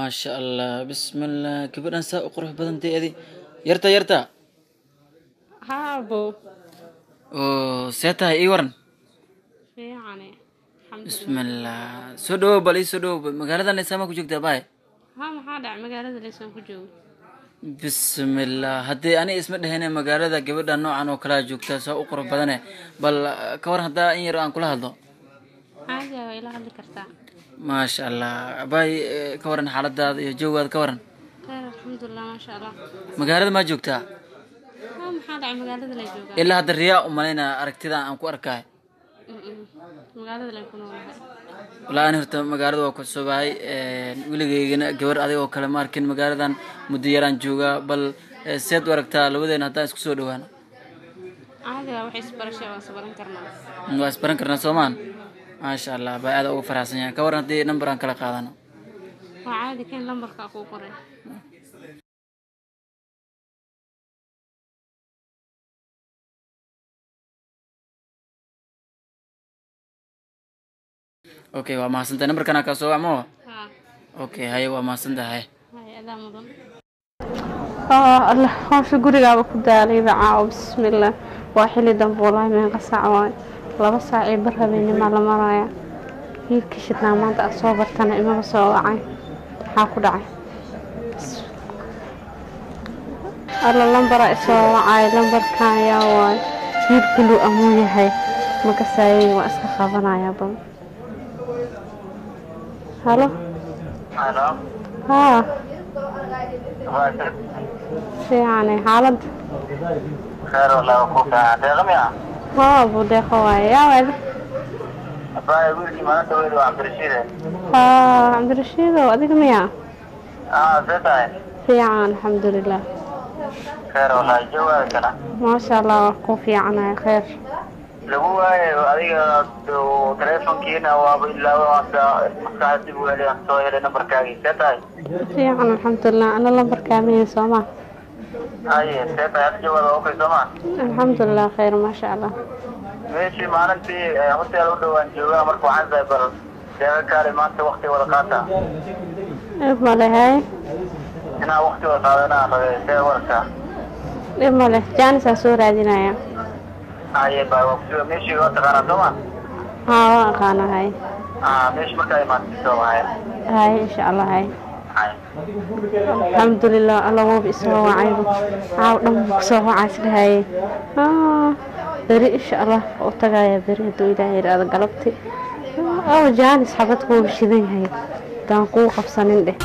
maasha allah bismillah gabadhan saa u qurux badantay adi yarta yarta haabo oo see tahay ii waran fiicane bismillah soo dhawow bal ii soo dhawow magaaladan isaamaa ku joogtaa baay ha maxaa dhacay magaalada leysaan ku joogo bismillah haddii ani isma dhehene magaalada gabadha noocan oo kalea joogtaa saa u qurux badane bal ka waran haddaa in yar aan kula hadlo caadi ah waa ila hadli kartaa maasha allah baay eh, ka waran xaaladaada iyo joogaada ka waran khayr alxamdulilah maasha allah magaalada maa joogtaa ha maxaa dhacay magaalada lay joogaa ilaa hadda riyaa u malaynaa aragtida aan ku arkaay Mm-mm. magaalada lay ku noolahay walaa ani horta magaalada waa ku cusubahay weligeygana gabar adig oo kale ma arkin magaaladan muddo yaraan joogaa bal eh, seed u aragtaa labadeena haddaan isku soo dhawaano caadi ah waxay isbarashay waan isbaran karnaa Mm, waa isbaran karnaa soomaan maasha allah baa aada ugu faraxsan yahay ka waran haddii number aan kala qaadano waa caadi kan lambarka kuu qoray okay waa mahadsantahay numberkana kaa soo wacmo ha okay haye waa mahadsantahay hay adaa mudan allah hawsha gurigaaba ku daalayba caawo bismillaah waa xili dambe walaahi meeqa saac waaye laba saac iyo bar habeennimaa la maraya wiilkii shidnaa maanta aad soo bartana imaba soo wacay maxaa ku dhacay alla lambaraa isoo wacay lambarkan ayaa waaye wiil buluu amuu yahay makasaayey waa iska qabanayaa bal halo Halo, haa waa fiicane xaaladda khayr walaa ku fiican. Deeqami ah. haa budeeqo waaye yaa waade Abaa wiilkii maalinta weyd waa Cabdirashiid. haa cabdirashiidow adiga miyaa Ah, see tahay. fiican alxamdulilah Khayr walaa jawaab kana. maasha allah waa ku fiicanahay khayr Lagu waayo adiga oo telefonkiina waaba ilaa waanta maskaxda dib u helay aan soo helay nambarkaagii. See tahay. fiican alxamdulilah ana lambarkaa miya sooma Haye, see tahay hadda jawaab okay soo ma? alxamdulilah khayr maasha allah Meeshii maalintii eh, hotel u dhowaan joogaa marka waxaan tahay bal deeqa kaale maanta waqti wada qaata. dhib ma leh hay Inaa waqti wada qaadanaa rabay see warka. dhib ma leh jaanisaa soo raadinaya Haye, baa waqtiga meeshii waa taqaanaa soo ma? haa waa aqaana hay Ah, meeshii markaa imaatay soo wahay. hay insha allah hay Haye. alxamdulilah alla wooba isoo wacayba caaw dhan kusoo wacaa isdhahaye haa beri insha allah u tagaya beri hadduu ilaahay yidhaahdo galabti aw jaanis xabad kuuba shidan yahay daan kuu qabsanin dheh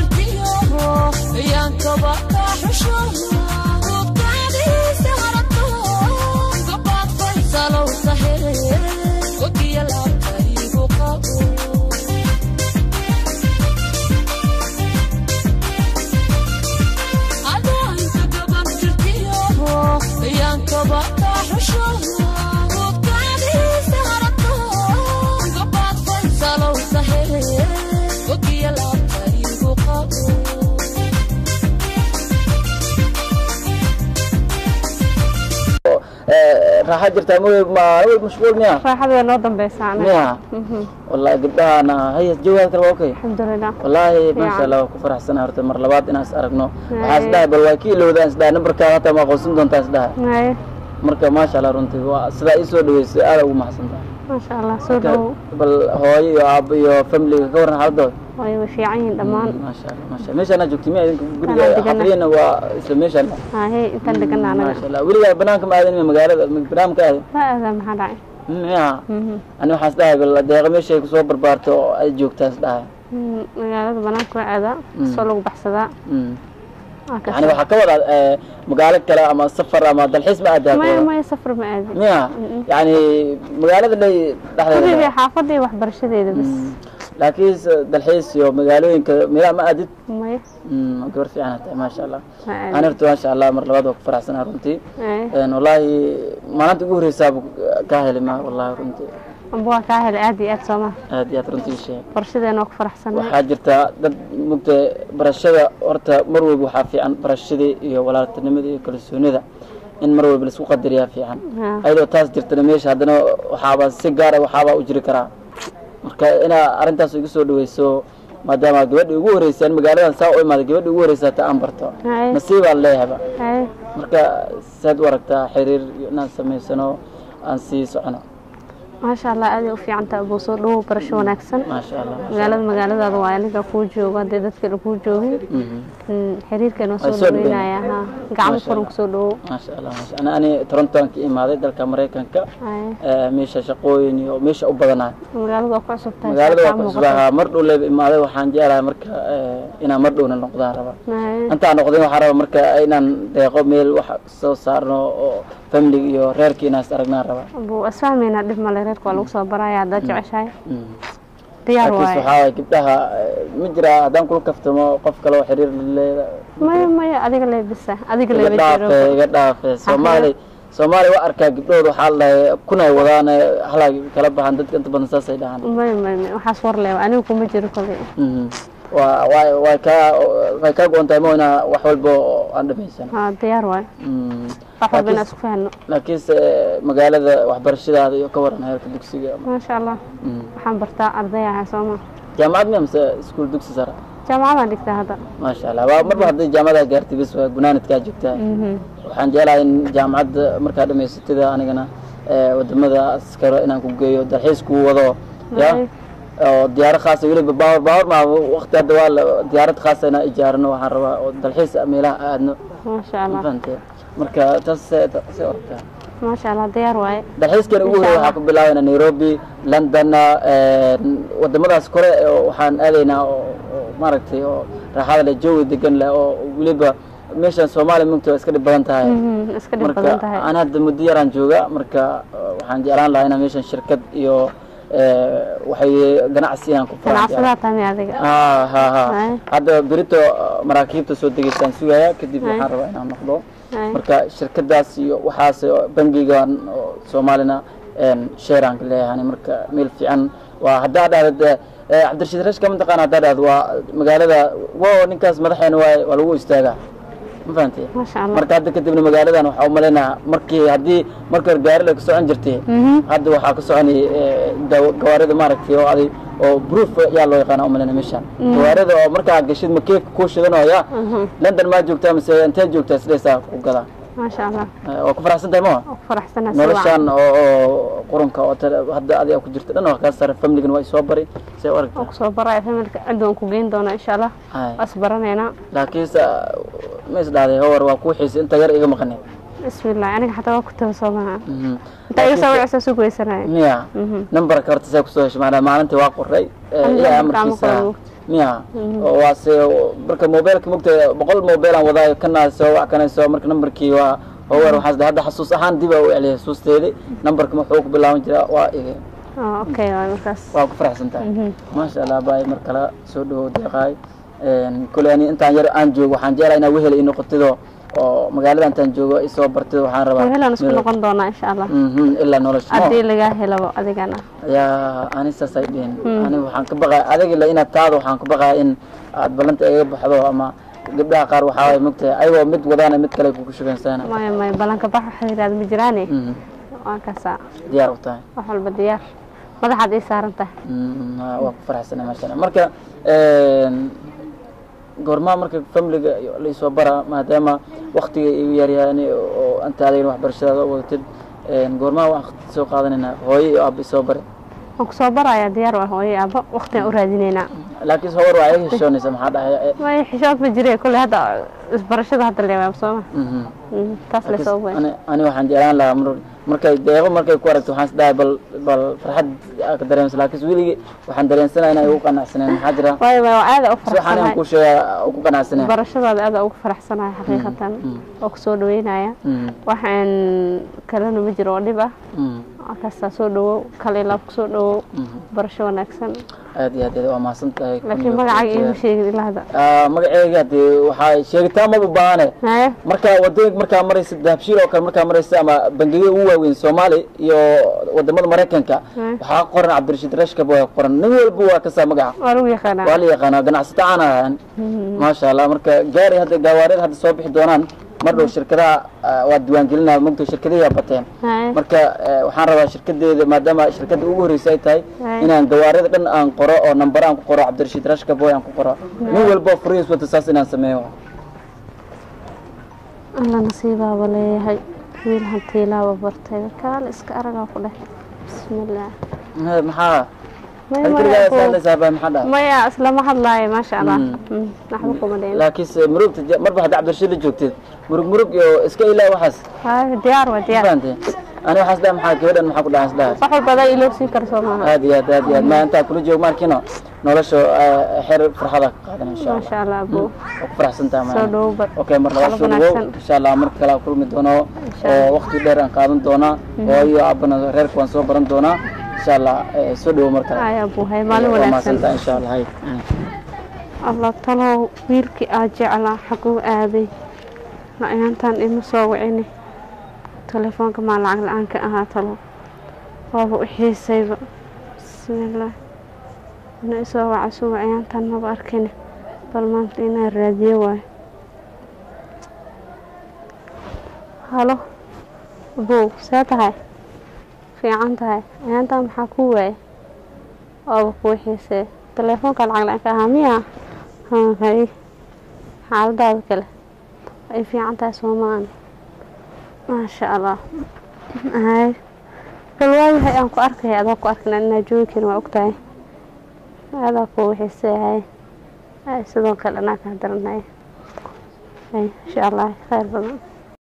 raaxa jirtaa ma ma mashquul miya raaxada way noo dambeysaa anaga miya wallahi gabdhahana haya jawaab kale waa okay alxamdulilah wallaahi maasha allah waa ku faraxsanahay horta mar labaad inaan is aragno waxaan isdhahay bal waa ki ilowdaan isdhahay nambarkaada hataa ma aqoonsan doontaa isdhahay haye marka maasha allah runtii waa sidaa ii soo dhaweysay aada ugu mahadsantahay maasha allah soo dhowow bal hooyo iyo aabo iyo familiga ka waran xaaladooda way way fiican yihiin dhammaan maasha allah maasha allah meeshaana joogtay miya idinka guriga Anaa degana. xafliyana waa isla meeshaan haye intaan degana anaga maasha allah weligaa banaanka ma aadan miya magaalada banaanka aadan waa aadaa maxaa dhacay miya ani waxaan isdhahay bal deeqa meeshay kusoo barbaarto oo ay joogtaa isdhahay Mm, magaalada banaanka waa aadaa soo lagu baxsadaa Mm. Waa ka yani waxaa ka wadaa eh, magaalo kale ama safar ama dalxiis ma aadaa maya maya safar ma aadi miya yani magaalada dhay dhexdeeda guriga xaafadda iyo waxbarashadeeda bas laakiin se- dalxiis iyo magaalooyinka meelaha ma aadid maya Mm, gabar fiican tahay maasha allah ma aadi ani horta maasha allah mar labaad waa ku faraxsanaha runtii Haye. Een, wallaahi maalinta ugu horeysaaba kaa helay ma wallaahi runtii amba waa kaa helay aad iyo aad sooma aad iyo aad runtii sheeg qorshadeena waa ku faraxsanahay waxaa jirta dad mugta barashada horta mar walba waxaa fiican barashadii iyo walaaltinimada iyo kalsoonida in mar walba laisku qadariyaa fiican Haa. ayadoo taas jirtana meesha haddana waxaaba si gaara waxaabaa u jiri karaa marka inaa arrintaas igu soo dhaweyso maadaama gabadhii ugu horeysaan magaaladan saa u imaaday gabadhii ugu horeysa ta aan barto Haye. nasiibaan leeyahaba haye marka saad u aragtaa xiriir inaan samaysano aan sii socono maasha allah aaday u fiicantaa buu soo dhawow barasho wanaagsan maasha allah magaalada magaaladaada waa aniga kuu joogo haddii dadka kuu joogin Mhm. Mm, xiriirkan waa Waa soo soo dhaweynaya ha gacmo Maasha furan Allah. kusoo dhawow maasha allah maasha ana ani torontoan ka imaaday dalka maraykanka haye Eh, meesha shaqooyin iyo meesha u badanahay magaalada waa ku cusub tahay magaalada waa shaqaa ku muuqata. cusbaha mar dhow leeba imaaday waxaan jeclahay marka eh, inaan mar dhowna noqdaan raba Haye. intaan noqdin waxaan raba marka inaan deeqo meel wax soo saarno oo family iyo reerka inaan is aragnaan raba buu isfahmaynaa dhib male reerka waa lagu soo baraya haddaad jeceshahay Mm. diyaar laakiinse waaye waxaa waaye gabdhaha eh, ma jira haddaan kula kaftamo qof kale oo xiriir leeda maya maya adiga leebisa adiga iga leeba dhaafe jiro iga dhaafe soomaali soomaali waa arkaa gabdhooda waxaa la dhahay kunay wadaan eh, halaa kala baxan dadka inta badan saasay dhahaan maya maya maya waxaas war leeba aniga kuma jiro koley Mhm. waa waa way kaa way kaa go-on tahay ma inaa wax walba oo aan dhamaysan ha diyaar waaye Mm. wax walba inaan Laakiin- isku fahno laakiinse magaalada waxbarashadaada iyo ka waran heerka dugsiga maasha allah Mm. waxaan bartaa arday ahay sooma jaamacad miya mise iskuul dugsi sare jaamacadaan dhigtaa hadda maasha allah waa marba hadday jaamacada gaartay bis waa gunaanadkaa joogtaa Mhm. waxaan jeclahay in jaamacadda markaa dhamaysatida anigana eh, wadamada askaro inaan ku geeyo dalxiis kuu wado ya Ay. oo diyaaro khaasa weliba baawar baawar maa waqti hadda waa la diyaarad khaasa inaan ijaarano waxaan rabaa oo dalxiis meelaha aadno maasha ma allah fahantay marka taas see see ortaa maasha allah diyaar waaye dalxiiskan ugu Insha horeeya Allah. waxaa ku bilaabayna nairobi london wadamadaas kore oo waxaan aadaynaa oo oo maaragtay oo raaxada leh jawi degan leh oo weliba meeshan soomaaliya mugta waa iska dhib badan tahay Mhm, iska dhib marka badan tahay aan hadda muddo yaraan jooga marka uh, waxaan jeclaan lahaa inaan meeshan shirkad iyo eh, waxay ganacsi inaan ku furaan jeclaan. ganacsadaa tami adiga Ah, ha ha Ay. hadda berito uh, maraakiibta soo degeysaan sugaya kadib Ay. waxaan rabaa inaan noqdo Ay. marka shirkadaas iyo waxaas oo bangigan oo soomaalina sheeraan ka leeyahay marka meel fiican waa haddaa dhahda eh, cabdirashiid rashka mataqaana haddaa dhahda waa magaalada wo ninkaas madaxeena waay waa lagu istaagaa ma fahantay maasha allah marka hadda kadibna magaaladan waxaa umalaynaa markii haddii marka hore gaari la ka socon jirtay Mhm. hadda waxaa ka soconay eh, daw- gawaarida maaragtay oo aday oo proof yaa loo yaqaana umalayna meeshan gawaarida oo markaa gashid makeefka kuu shidanooya Mhm. london maa joogtaa mise intee joogtaa sidaysaa ku gadaa maasha allah Eh, waa ku faraxsan tahay maa waa ku faraxsanaa si noloshan wacan oo oo qurunka oo tale- hadda adiga ku jirta dhan waa kaa sare familigan waa isoo bari see u waa aragtaa kusoo baraya familka cid waan ku geyn doonaa insha allah Ay. waa isbaranaynaa laakiinse ma is dhahday howar waa kuu xiisay inta yar iga maqanay bismillah aniga xataa waa ku taba soo maha Mhm. intaa iga soo wicisa su geysanaya miya Mhm. numberka horta see kusoo heshay maanaa maalintii waa qoray eh, Aniga ilaa numberka ama amarkiisa qoray. miya oo waa se marka mobilka mogta boqol mobil aan wadaayo kana soo wax kana soo marka numberkii waa howar waxaas dhahay, hadda xasuus ahaan dib aa u celiyay xasuusteedii numberka wuxuu ku bilaaban jiraa waa iga Oh, okay waay markaas waa ku faraxsan tahay Mhm. maasha allah baay mar kale soo dhawow deeqaay kule ani intaan yar aan joogo waxaan jeclaa inaa wehel ii noqotido oo magaalada intaan joogo isoo bartido waxaan rabaa wehelaan isku meel- noqon doonaa insha allah Mhm, ilaa nolosha haddii lagaa helabo adigana yaa ani saasay dhihin ani waxaan ka baqaya adag ila inaad taada waxaan ka baqaya in aad ballanta iga baxdo ama gabdhaha qaar waxaa waay mogtahay ayagoo mid wadaana mid kale kugu shugansana maya maya ballanka bax waxa yidhahda ma jiraane waa kaasaa diyaar u tahay wax walba diyaar madaxaad ii saaran tahay Mm, ah, waa ku faraxsanay maasha allah marka goormaa marka familiga iyo laisoo bara maadaama waktiga igu yaryahay oo anta adigana waxbarashadaada u wadatid goormaa waqti soo qaadanayna hooyo iyo aaba isoo bare waan kusoo barayaa diyaar waa hooyo aaba waqtigaan u raadinaynaa laakiin hawar waa iga heshoonaysa maxaa dhahay maya xishood ma jire kolley hadda isbarashada hadda leewaab sooma Mhm. taas le soo weyn ani ani waxaan jeclaan lahaa mar markay deeqo markay ku aragto waxaan isdhahay bal bal farxad aa ka dareemsa laakiin weligii waxaan dareensanaya inay ugu qanacsaneen maxaa jira waayo waayo waa aada u si waxaan aan faraxsanahay kuu sheegaa u ku qanacsaneen barashadaada aada ugu faraxsanahay xaqiiqatan oo kusoo dhaweynaya Mhm. waxaan kalena ma jiro oo dhib ah Mhm. markaastaa soo dhawow kale ilaab kusoo dhawow Mhm. barasho wanaagsan aad iyo aad aad waa mahadsan tahay laakiin magacaaga iigu sheegin ilaa hadda Ah, magaceyga dee waxaa sheegitaan maba baahane haye marka wadooyinka markaa maraysa dahabshiil oo kale markaa maraysa ama bangiyada ugu waaweyn soomaali iyo wadamada maraykanka Hmm. waxaa qoran cabdirashiid rashkab waa qoran nin walba waa kasaa magaca waa lagu yaqaanaa waa la yaqaanaa ganacsato aan ahaan maasha allah marka gaari hadda gaawaariyada hadda soo bixi doonaan mar dhow shirkadaha ah, waa diiwaangelinaya mogto shirkadahiyaa bateen haye marka eh, waxaan rabaa shirkadeeda maadaama shirkadda ugu horreysay ay tahay Haye. inaan gawaarida dhan aan qoro oo nambar aan ku qoro cabdirashiid rashka boy aan ku qoro nin walba oo furihiis wata saas inaan sameeyo alla nasiibaaba leeyahay wiil hantiilaaba bartay kaale iska aragaa ku dheh bismillaah Eh, maxaa Maya, Hal maya, keligaa buu. saalaysaa baa maxaa dhahay maya islama hadlaayo maasha allah Mm. Mm, waxba kuma dheyn laakiinse murugta je- marba hadda cabdirashiid la joogteed murug murug iyo iska ilaa waxaas haye diyaar waa diyaar fahanteen ani waxaas dhaha maxaa gabadhan maxaa ku dhahay isdhahay wax walba adaa iloo siin kara soo maaha aad iyo aad aad iyo aad ma intaa kula joogo maarkiino nolosha eh, xer farxada ka qaadan insha allah maasha allah buu waa ku faraxsan tahay soo maana dhowo bar okay mar labaad Qalab soo dhawow wanaagsan. insha allah mar kale aan kulmi doono Insha oo Allah. waqti dheer aan qaadan doonaa oo iyo aabana reerka waan soo baran doonaa insha allah eh, soo dhawow mar kale haya buu hay maalin waa wanaagsan mahadsantahay insha allah hay Mm. allah talow wiilkii aa jeclaa xaguu aaday la-yaantan ima soo wicini telefoonka maa lacag la-aan ka ahaa talow waaba u xiisayba bismillaah ina isoo waca suu wacayaantan maba arkini bal maanta inaan raadiyo waayo halo abow see tahay fiican tahay ayaantan maxaa kuu waayay waaba kuu xiisee telefoonka lacag la-aan ka ahaa miya hay xaaladaada kale ay fiican tahay soomaan maasha allah hay bal waayahay aan ku arkaya adaa ku arkin inaa joogi karin waa ogtahay adaa ku xiisee hay hay sidoo kale anaa kaa daranay hay insha allah khayr badan